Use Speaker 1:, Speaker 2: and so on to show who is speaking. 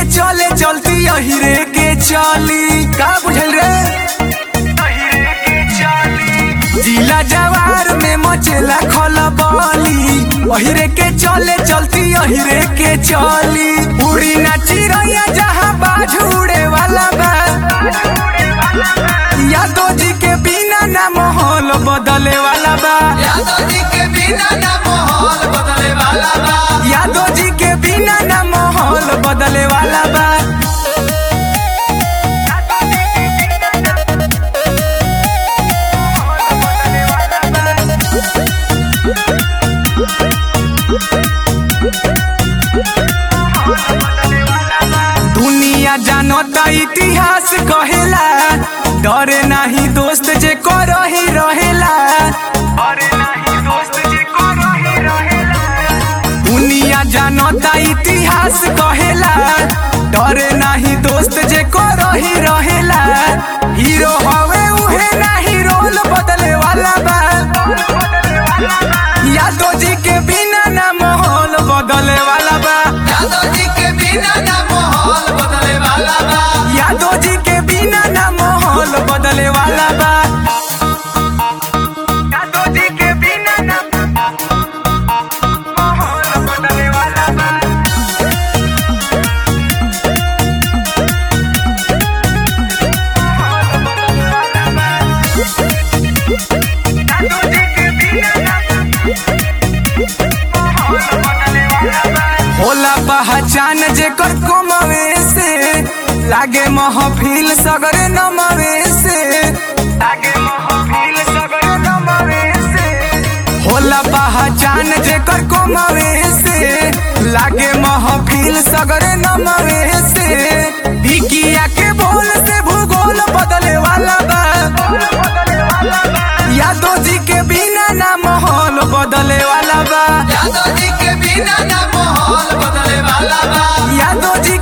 Speaker 1: चले चलती अहिरे के चली का बुझल रे जिला जवार में मचेला खलबली अहिरे के चले चलती अहिरे के चली उड़ी ना चिड़ैया जहाँ बाज उड़े वाला बा यादव जी के बिना ना माहौल बदले वाला बा
Speaker 2: यादव जी के बिना ना माहौल बदले वाला बा
Speaker 1: यादव जी के बिना ना माहौल बदले वाला बा दुनिया जानता इतिहास कहेला डरे नाही दोस्त जे करही रहेला दुनिया जानता इतिहास कहेला डरे नाही दोस्त जे करही रहेला हीरो हवे उहे नाही रोल बदले वाला बा यादव जी के बिना ना माहौल बदले वाला बा
Speaker 2: यादव जी के बिना ना माहौल बदले वाला बा
Speaker 1: यादव जी के बिना ना माहौल बदले वाला बा यादव जी के बिना ना माहौल बदले वाला बा होला पहचान जेकर कमवे से लागे महफिल सगरे नमवे से लागे महफिल सगरे नमवे से होला पहचान जेकर कमवे से लागे महफिल सगरे नमवे से भिकिया के बोल से भूगोल बदले वाला बा यादव जी के बिना ना माहौल बदले वाला बा
Speaker 2: यादव जी के बिना ना माहौल बदले वाला बा
Speaker 1: यादव जी